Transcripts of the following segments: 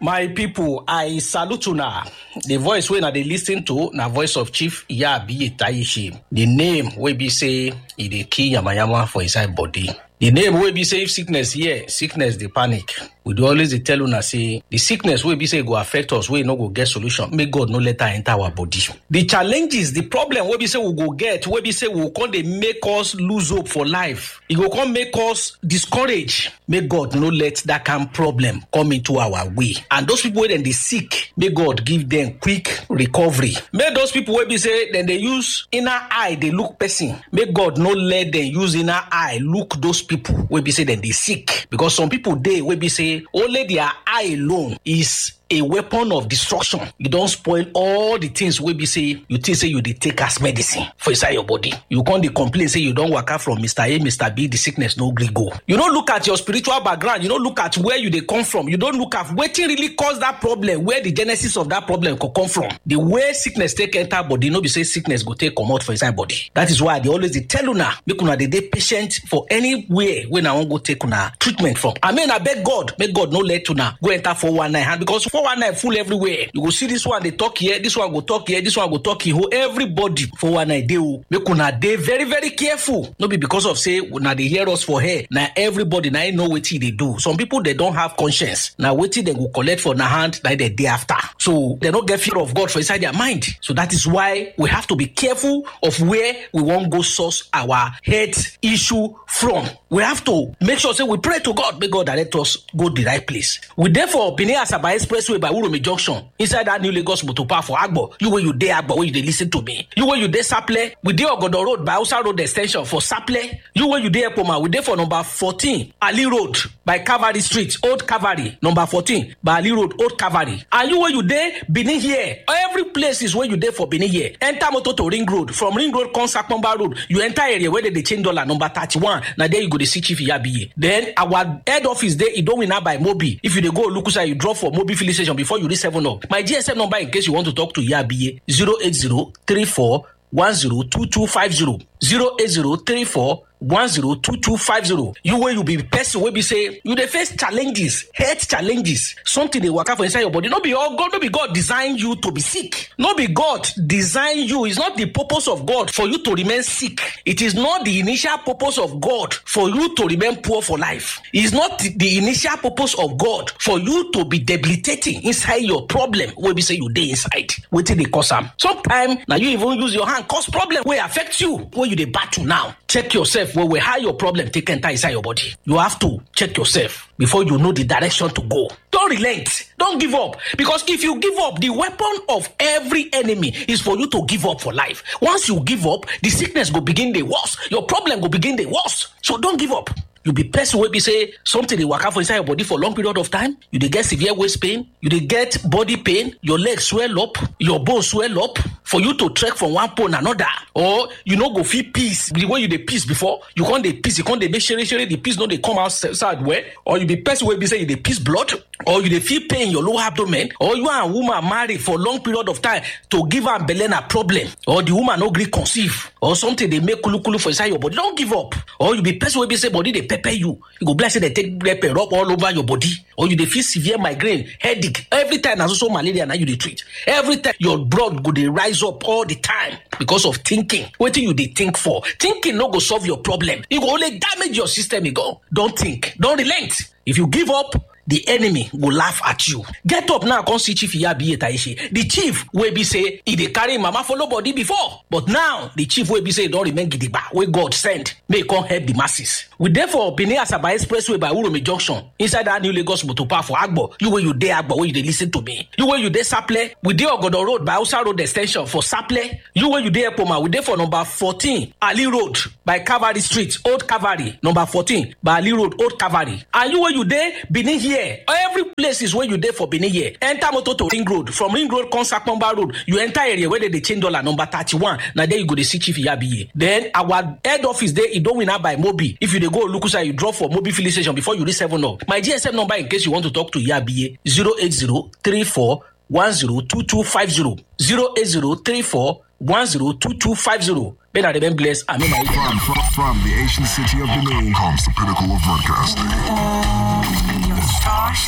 my pipo i salute una di voice wey una dey lis ten to na voice of chief iyabi tayishi di name wey be say e dey kill yamayama for inside body di name wey be say if sickness here sickness dey panic we dey always dey tell una say di sickness wey be say e go affect us wey no go get solution make god no let am enter our body di challenges di problem wey be say we go get wey be say we go come dey make us lose hope for life e go come make us discourage make god no let dat kind problem come into our way and those people wey dem dey sick make god give dem quick recovery make those people wey be say dem dey use inner eye dey look person make god no let dem use inner eye look those people wey be say dem dey sick because some people dey wey be say only their eye alone is a weapon of destruction you don spoil all the things wey be say you think say you dey take as medicine for inside your body you come dey complain say you don waka from mr a mr b the sickness no gree go you no look at your spiritual background you no look at where you dey come from you don look at wetin really cause that problem where the genesis of that problem go come from the way sickness take enter body no be say sickness go take comot for inside body that is why i dey always dey tell una make una dey dey patient for anywhere wey una wan go take una treatment from i mean abeg god make god no let una go enter 419 hand because 419 full everywhere you go see this one dey talk here this one go talk here this one go talk here everybody 419 dey o make una dey very very careful no be because of say una dey hear us for here na everybody na im know wetin e dey do some people dey don have conscience na wetin dem go collect for na hand na dem dey after so dem no get fear of god for inside their mind so that is why we have to be careful of where we wan go source our health issue from we have to make sure say we pray to god make god direct us go the right place we dey for benin asaba expressway by uromi junction inside that new lagos motor park for agbo you wey you dey agbo wey you dey lis ten to me you wey you dey saple we dey ogodo road by hausa road ex ten sion for saple you wey you dey ekpoma we dey for number fourteen ali road by calvary street old calvary number fourteen by ali road old calvary and you wey you dey benin here every places wey you dey for benin here enter motor to ring road from ring road come sapomba road you enter area wey dem dey change dollar number thirty-one na there you go dey see chief iyabiye then our head office dey idowina by mobi if you dey go olukusa you drop for mobi filling station before you reach seven up my gsm number in case you want to talk to iyabiye zero eight zero three four one zero two two five zero zero eight zero three four one zero two two five zero you wey you be person wey be say you dey face challenges health challenges something dey waka for inside your body no be all god no be god design you to be sick no be god design you it's not the purpose of god for you to remain sick it is not the initial purpose of god for you to remain poor for life it's not the, the initial purpose of god for you to be debilitating inside your problem wey be say you dey inside wetin dey cause am sometimes na you even use your hand cause problem wey affect you wey you dey battle now check yourself well well how your problem take enter inside your body you have to check yourself before you know the direction to go don relent don give up because if you give up the weapon of every enemy is for you to give up for life once you give up the sickness go begin dey worse your problem go begin dey worse so don give up you be person wey be say something dey waka for inside your body for long period of time you dey get severe waist pain you dey get body pain your leg swell up your bone swell up for you to trek from one pole another or you no go fit piss the way you dey piss before you come dey piss you come dey make shere shere the piss no dey come outside well or you be person wey be say you dey piss blood or you dey feel pain in your lower abdomen or you and woman marry for long period of time to give am belle na problem or the woman no gree conceive or something dey make kulukulu for inside your body don give up or you be person wey be say body dey pepper you you go be like say dem take pepper rub all over your body or you dey feel severe migraine headache every time na so so malaria na you dey treat every time your blood go dey rise up all the time because of thinking wetin you dey think for thinking no go solve your problem e go only damage your system e go don think don relent if you give up the enemy go laugh at you get up now come see chief iyabiye taishe the chief wey be say e dey carry mama follow body before but now the chief wey be say e don remain gidigba wey god send make e come help the masses we dey for benin asaba expressway by uromi junction inside that new lagos motor park for agbo you wey you dey agbo wey you dey lis ten to me you wey you dey saple we dey ogodo road by hausa road ex ten sion for saple you wey you dey ekpoma we dey for number fourteen ali road by calvary street old calvary number fourteen by ali road old calvary and you wey you dey benin here every places wey you dey for benin here enter motor to ring road from ring road come sapomba road you enter area wey dem dey change dollar number thirty-one na there you go dey see chief iyabiye then our head office dey idowina by mobi if you dey go olukusa you drop for mobi filling station before you reach seven up my gsm number in case you want to talk to iyabiye zero eight zero three four one zero two two five zero zero eight zero three four one zero two two five zero may na remain blessed amen my From, from, from the ancient city of Benin comes the pinnacle of broadcasting. Your star station.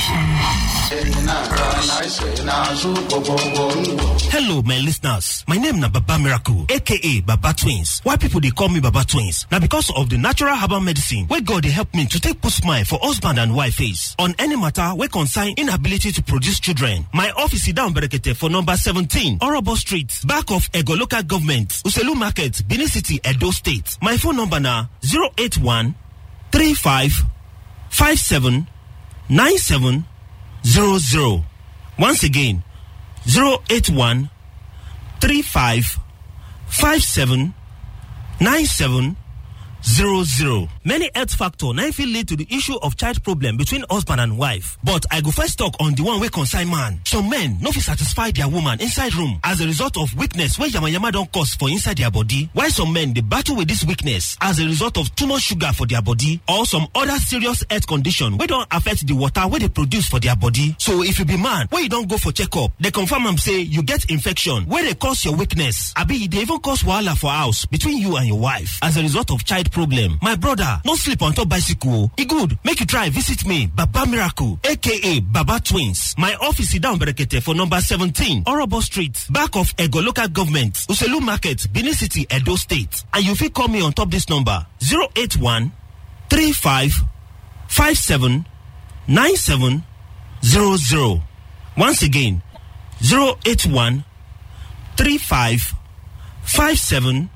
Hello, my listeners. My name na Baba Miracle, aka Baba Twins. Why people they call me Baba Twins? Now because of the natural herbal medicine where God they help me to take put smile for husband and wife face on any matter where concern inability to produce children. My office is down Berekete for number 17, Orobo Street, back of Ego Local Government, Uselu Market, Benin City, Edo State. My phone number na 081 35 57 97 00. Once again, 081 35 57 97 00. Many health factor now fit lead to the issue of child problem between husband and wife. But I go first talk on the one wey concern man. Some men no fit satisfy their woman inside room as a result of weakness wey yamayama don cause for inside their body. While some men dey battle with this weakness as a result of too much sugar for their body or some other serious health condition wey don affect the water wey dey produce for their body. So if you be man wey you don go for checkup, dey confirm am say you get infection wey dey cause your weakness abi e dey even cause wahala for house between you and your wife as a result of child problem. My brother, no sleep on top bicycle. E good, make you try visit me, Baba Miracle, aka Baba Twins. My office is down Berekete for number 17, Orobo Street, back of Ego Local Government, Uselu Market, Benin City, Edo State. And you fit call me on top this number 081 35 57 97 00. Once again, 081 35 57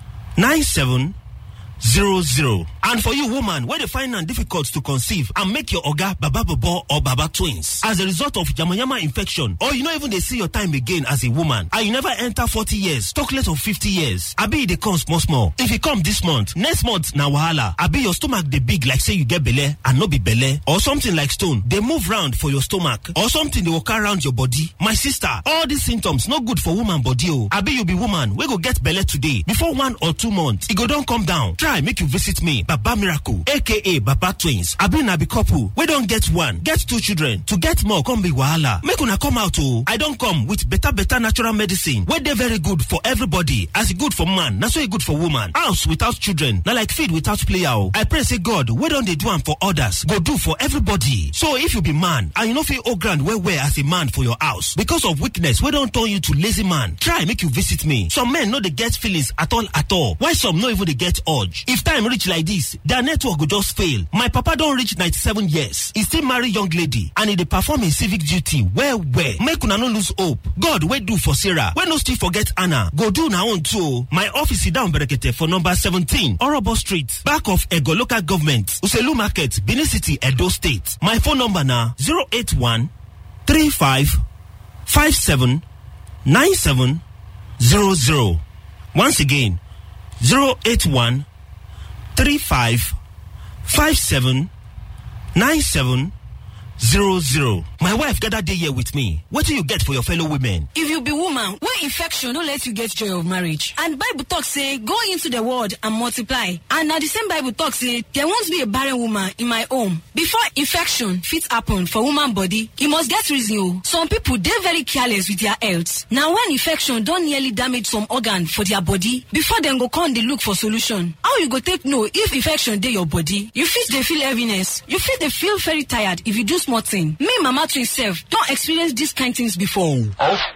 97 zero zero. And for you woman wey dey find am difficult to conceive and make your oga baba bobo or baba twins as a result of yamayama infection or you no even dey see your time again as a woman and you never enter forty years talk less of fifty years abi e dey come small small if e come this month next month na wahala abi your stomach dey big like say you get belle and no be belle or something like stone dey move round for your stomach or something dey waka round your body my sister all these symptoms no good for woman body o abi you be woman wey go get belle today before one or two months e go don come down try make you visit me baba miracle aka baba twins abi na be couple wey don get one get two children to get more come be wahala make una come out o i don come with better better natural medicine wey dey very good for everybody as e good for man na so e good for woman house without children na like feed without player o i pray say god wey don dey do am for others go do for everybody so if you be man and you no fit hold ground well well as a man for your house because of weakness wey don turn you to lazy man try make you visit me some men no dey get feelings at all at all while some no even dey get urge if time reach like this their network go just fail my papa don reach 97 years e still marry young lady and e dey perform im civic duty well well make una no lose hope god wey do for sarah wey no still forget anna go do una own too o my office is down berekete for number 17 orobo street back of ego local government uselu market benin city edo state my phone number na 081 35 57 97 00 once again 081 35 57 97 00. My wife gather day here with me. What do you get for your fellow women? If you be woman, wey infection no let you get joy of marriage. And Bible talk say, go into the world and multiply. And na the same Bible talk say, there won't be a barren woman in my home. Before infection fit happen for woman body, e must get reason o. Some people dey very careless with their health. Na when infection don nearly damage some organ for their body, before dem go come dey look for solution. How you go take know if infection dey your body? You fit dey feel heaviness. You fit dey feel very tired if you do small thing. Me mama twin sef don experience dis kind things before.